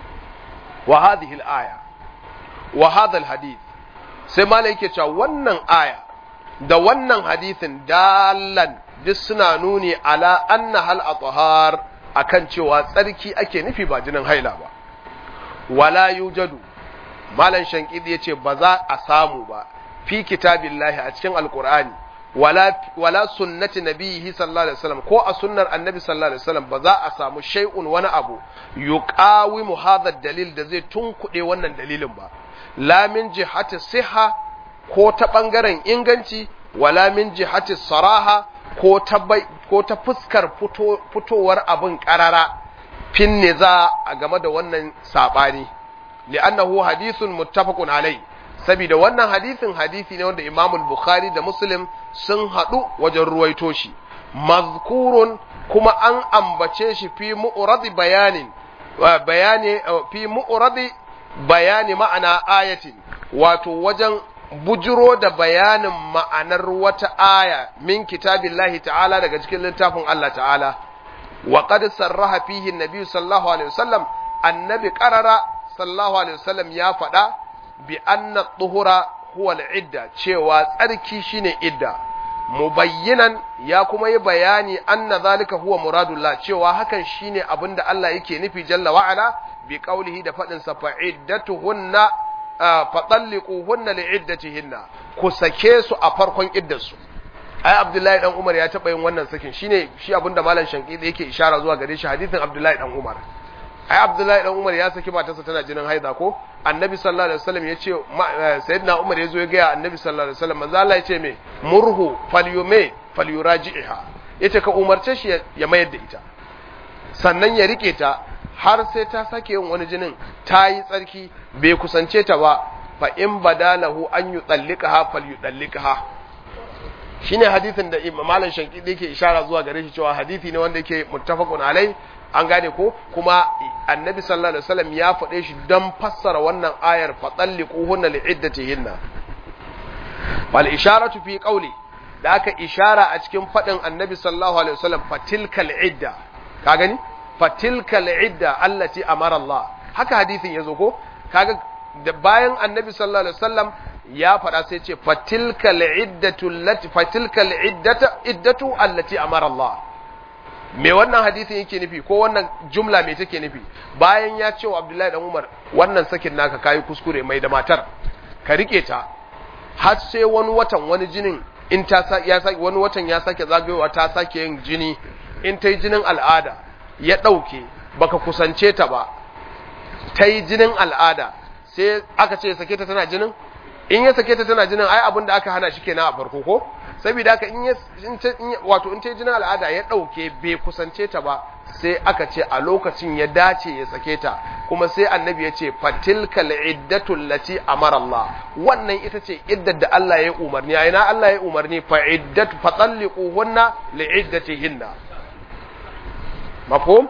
wa hadhihi al-aya wa hadha al-hadith sai malai yake cewa wannan aya da wannan hadithin dalan duk suna nuni ala anna hal athhar akan cewa tsarki ake nufi ba jinin haila ba wala yujadu malan shankidi yace ba za a samu ba fi kitabillahi a cikin alqur'ani wala wala sunnati nabiyhi sallallahu alaihi wasallam ko a sunnar annabi sallallahu alaihi wasallam ba za a samu shay'un wani abu yuqawimu hadha dalil da zai tunkuɗe wannan dalilin ba la min jihati siha ko ta bangaren inganci wala min jihati saraha ko ta ko ta fuskar fitowar abin karara fin niza a game da wannan sabani li'annahu hadithun muttafaqun alai saboda wannan hadithin hadisi ne wanda Imam Bukhari da Muslim sun hadu wajen ruwaito shi mazkurun kuma an ambace shi fi mu'rad bayanin bayani fi mu'radi bayani ma'ana ayatin wato wajen bujiro da bayanin ma'anar wata aya min kitabillahi ta'ala daga cikin littafin Allah ta'ala wa qad sarraha fihi an-nabi sallallahu alaihi wasallam annabi qarara sallallahu alaihi wasallam ya faɗa bi anna tuhura huwa al-idda cewa tsarki shine idda mubayyinan ya kuma yi bayani anna zalika huwa muradullah cewa hakan shine abinda Allah yake nufi jalla wa ala bi qaulihi da fadin sa fa'iddatuhunna fatalliquhunna li'iddatihinna ku sake su a farkon iddarsu ai Abdullahi dan Umar ya taba yin wannan sakin shine shi abinda malam Shankidi yake ishara zuwa gare shi hadisin Abdullahi dan Umar ai Abdullahi dan Umar ya saki matarsa tana jinin haida ko Annabi sallallahu alaihi wasallam ya ce sayyidina Umar ya zo ya ga Annabi sallallahu alaihi wasallam manzo Allah ya ce me murhu falyume falyuraji'ha yace ka umarce shi ya mayar da ita sannan ya rike ta har sai ta sake yin wani jinin ta yi tsarki bai kusance ta ba fa in badalahu an yi tsallikaha fal yi tsallikaha shi ne hadithin da malam shanki da yake ishara zuwa gare shi cewa hadithi ne wanda yake muttafaqun alai an gane ko kuma annabi sallallahu alaihi wasallam ya faɗe shi don fassara wannan ayar fa tsalliquhunna li'iddatihinna wal isharatu fi qawli da aka ishara a cikin faɗin annabi sallallahu alaihi wasallam fatilkal idda ka gani fatilkal idda allati amara Allah haka hadisin yazo ko kaga da bayan annabi sallallahu alaihi wasallam ya faɗa sai ce fatilkal iddatu allati fatilkal iddata iddatu allati amara Allah me wannan hadisin yake nufi ko wannan jumla me take nufi bayan ya ce wa Abdullahi dan Umar wannan sakin naka kai kuskure mai da matar ka rike ta har sai wani watan wani jinin in ta ya sake wani watan ya sake zagayowa ta sake yin jini in ta yi jinin al'ada ya ɗauke baka kusance ta ba ta yi jinin al'ada sai aka ce sake ta tana jinin in ya sake ta tana jinin ai abin da aka hana shi kenan a farko ko saboda haka in ya wato in ta yi jinin al'ada ya ɗauke bai kusance ta ba sai aka ce a lokacin ya dace ya sake ta kuma sai annabi ya ce fatilkal iddatul lati amara Allah wannan ita ce iddar da Allah ya umarni a ina Allah ya umarni fa iddatu fatalliquhunna li'iddatihinna mafhum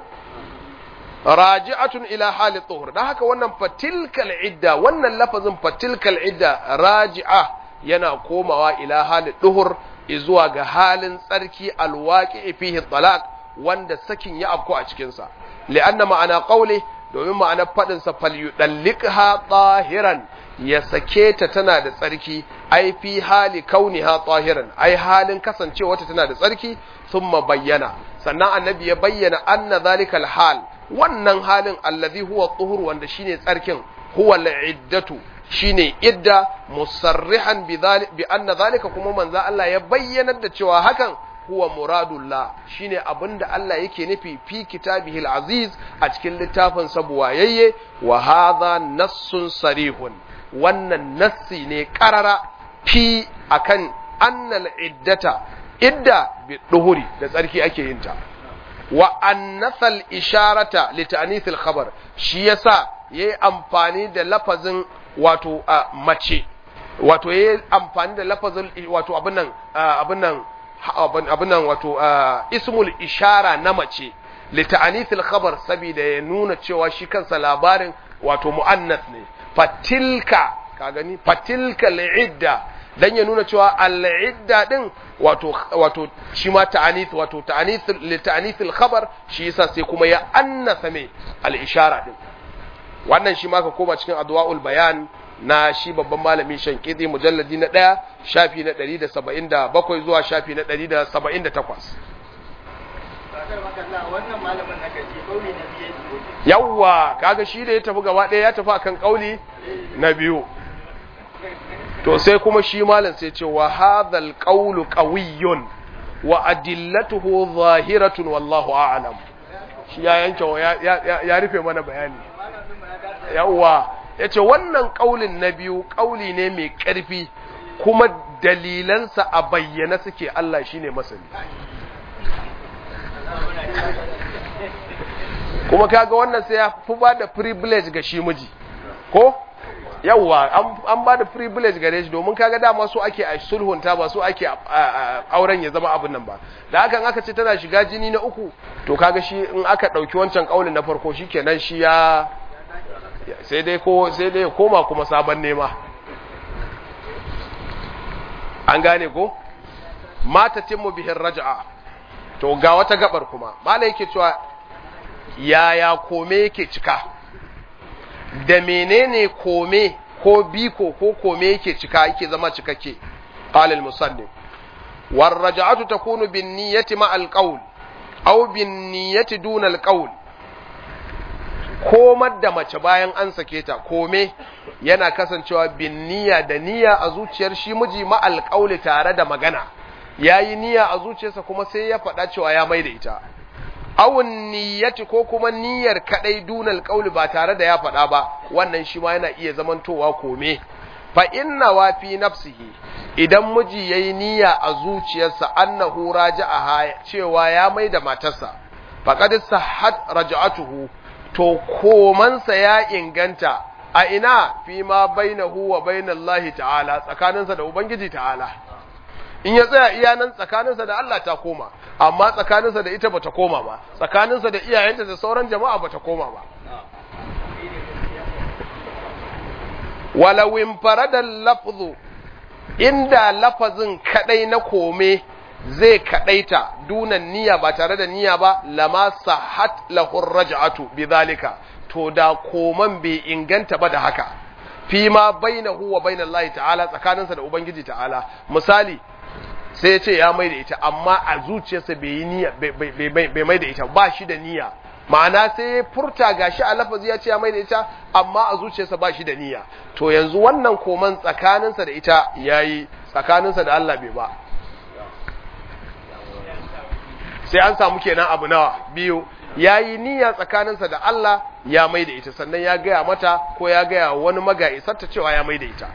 raji'atun ila hali tuhur dan haka wannan fatilkal idda wannan lafazin fatilkal idda raji'a yana komawa ila hali tuhur zuwa ga halin tsarki alwaqi fihi talaq wanda sakin ya afko a cikin sa li'anna ma'ana qawli domin ma'anar fadin sa falyudallikha tahiran ya sake ta tana da tsarki ai fi hali kauniha tahiran ai halin kasancewa ta tana da tsarki thumma bayyana sannan annabi ya bayyana anna zalikal hal wannan halin allazi huwa tuhur wanda shine tsarkin huwa al'iddatu shine idda musarrihan bi anna zalika kuma manzo Allah ya bayyanar da cewa hakan huwa muradullah shine abinda Allah yake nufi fi kitabihil aziz a cikin littafin sa buwayayye wa hadha nassun sarihun wannan nassi ne karara fi akan annal iddata idda bi duhuri da tsarki ake yin ta wa annasal isharata li ta'nithil khabar shi yasa yayi amfani da lafazin wato mace wato yayi amfani da lafazin wato abin nan abin nan abin nan wato ismul ishara na mace li ta'nithil khabar saboda ya nuna cewa shi kansa labarin wato muannas ne fatilka ka gani fatilka li'idda dan ya nuna cewa al-idda din wato wato shi ma ta'anith wato ta'anith li ta'anith al-khabar shi yasa sai kuma ya annasa me al-ishara din wannan shi ma ka koma cikin adwaul bayan na shi babban malami shankidi mujalladi na 1 shafi na 177 zuwa shafi na 178 yawwa kaga shi da ya tafi gaba ɗaya ya tafi akan kauli na biyu to sai kuma shi malam sai ce wa hadhal qawlu qawiyyun wa adillatuhu zahiratun wallahu a'lam shi ya yanke ya rufe mana bayani yawa yace wannan kaulin na biyu kauli ne mai karfi kuma dalilansa a bayyana suke Allah shine masani kuma kaga wannan sai ya fi ba da privilege ga shi miji ko yawwa an ba da privilege gare shi domin kaga dama su ake a sulhunta ba su ake auren ya zama abin nan ba da hakan aka ce tana shiga jini na uku to kaga shi in aka ɗauki wancan ƙaunin na farko shi kenan shi ya sai dai ko sai dai koma kuma sabon nema an gane ko mata timmu bihin raja'a to ga wata gabar kuma mala yake cewa yaya kome yake cika da menene kome ko biko ko kome yake cika yake zama cikakke qala al-musannif war raj'atu takunu bin niyyati ma al-qawl aw bin niyyati duna al-qawl komar da mace bayan an sake ta kome yana kasancewa bin niyya da niyya a zuciyar shi miji ma al tare da magana yayi niyya a zuciyarsa kuma sai ya faɗa cewa ya mai da ita awun niyyati ko kuma niyyar kadai dunal qauli ba tare da ya faɗa ba wannan shi ma yana iya zamantowa kome fa inna wa fi nafsihi idan miji yayi niyya a zuciyarsa annahu raja'aha cewa ya mai da matarsa faqad sahhat raj'atuhu to komansa ya inganta a ina fi ma bainahu wa bainallahi ta'ala tsakaninsa da ubangiji ta'ala in ya tsaya iya nan tsakaninsa da Allah ta koma amma tsakaninsa da ita bata koma ba tsakaninsa da iyayenta da sauran jama'a bata koma ba walau infarada lafzu inda lafazin kadai na kome zai kadaita dunan niyya ba tare da niyya ba lama sahat lahu raj'atu bidhalika to da koman bai inganta ba da haka fi ma bainahu wa bainallahi ta'ala tsakaninsa da ubangiji ta'ala misali sai ya ce ya mai da ita amma a zuciyarsa bai yi niyya bai mai da ita ba shi da niyya ma'ana sai ya furta gashi a lafazi ya ce ya mai da ita amma a zuciyarsa ba shi da niyya to yanzu wannan koman tsakaninsa da ita yayi tsakaninsa da Allah bai ba sai an samu kenan abu nawa biyu yayi niyya tsakaninsa da Allah ya mai da ita sannan ya gaya mata ko ya gaya wani magaisarta cewa ya mai da ita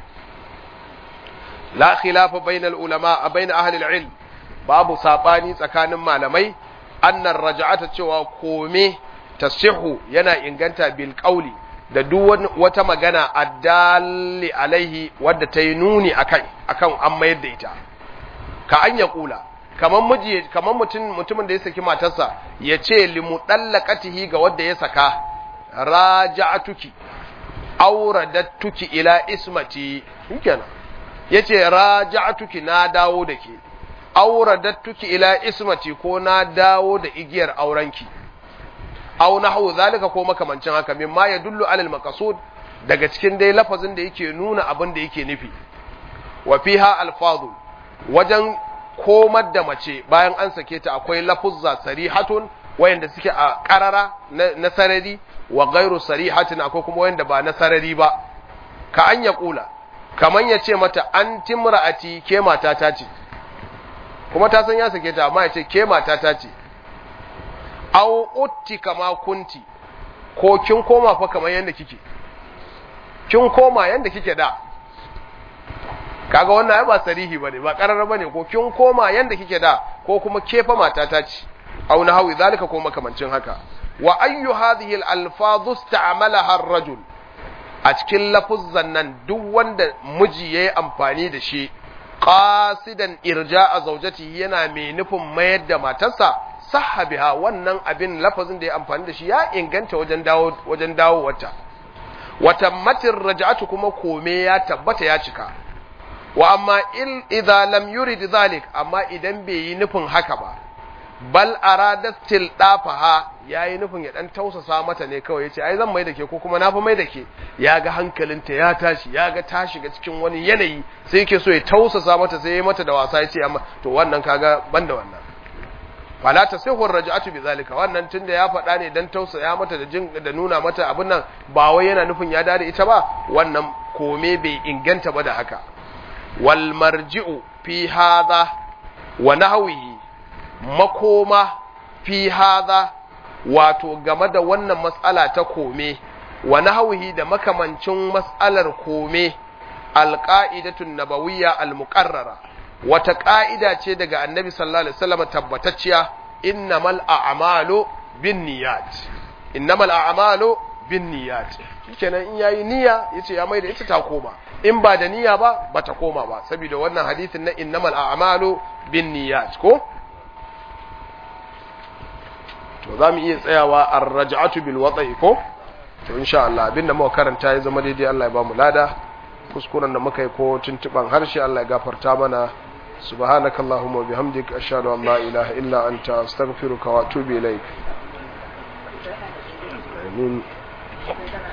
la khilafa bainal ulama a bain ahli ilm babu sabani tsakanin malamai annar raja'ata cewa kome tasihu yana inganta bil qawli da duk wata magana addalli alaihi wadda ta yi nuni akan akan an mayar da ita ka an ya kula kaman miji kaman mutum mutumin da ya saki matarsa ya ce limudallaqatihi ga wadda ya saka raja'atuki auradattuki ila ismati shikenan yace raja'atuki na dawo da ke auradattuki ila ismati ko na dawo da igiyar aurenki aw nahwu zalika ko makamancin haka mimma yadullu alal maqsud daga cikin dai lafazin da yake nuna abin da yake nufi wa fiha alfadhu wajen komar da mace bayan an sake ta akwai lafuzza sarihatun wayanda suke a karara na sarari wa gairu sarihatin akwai kuma wayanda ba na sarari ba ka an ya kula kaman ya ce mata an timra'ati ke matata ce kuma ta san ya sake ta amma ya ce ke matata ce aw utti kama kunti ko kin koma fa kamar yanda kike kin koma yanda kike da kaga wannan ai ba sarihi bane ba karara bane ko kin koma yanda kike da ko kuma ke fa matata ce aw nahawi zalika ko makamancin haka wa ayyu hadhihi al-alfadhu ista'malaha ar-rajul a cikin lafuzzan nan duk wanda miji yayi amfani da shi qasidan irja'a zawjatihi yana mai nufin mayar da matarsa sahha biha wannan abin lafazin da ya amfani da shi ya inganta wajen dawo wajen dawo wata wata matin raja'atu kuma kome ya tabbata ya cika wa amma il idza lam yurid zalik amma idan bai yi nufin haka ba bal aradat tildafaha yayi nufin ya dan tausasa mata ne kawai yace ai zan mai da ke ko kuma na fa mai da ke ya ga hankalinta ya tashi ya ga ta shiga cikin wani yanayi sai yake so ya tausasa mata sai ya mata da wasa yace amma to wannan kaga banda wannan fala tasihur raj'atu bizalika wannan tunda ya faɗa ne dan tausaya mata da jin da nuna mata abin nan ba wai yana nufin ya dare ita ba wannan kome bai inganta ba da haka wal marji'u fi hadha wa nahwihi makoma fi hadha wato game da wannan matsala ta kome wa nahwihi da makamancin matsalar kome alqa'idatun nabawiyya almuqarrara wata ƙa'ida ce daga annabi sallallahu alaihi wasallam tabbatacciya innamal a'malu binniyat innamal a'malu bin niyyat shikenan in yayi niyya yace ya mai da ita ta koma in ba da niyya ba bata koma ba saboda wannan hadisin na innamal a'malu bin niyyat ko to zamu iya tsayawa ar-raj'atu bil wata'i ko to insha Allah abinda muka karanta ya zama daidai Allah ya ba mu lada kuskuren da muka yi ko tuntuban harshe Allah ya gafarta mana subhanakallahumma wa bihamdika ashhadu an la ilaha illa anta astaghfiruka wa atubu ilaik amin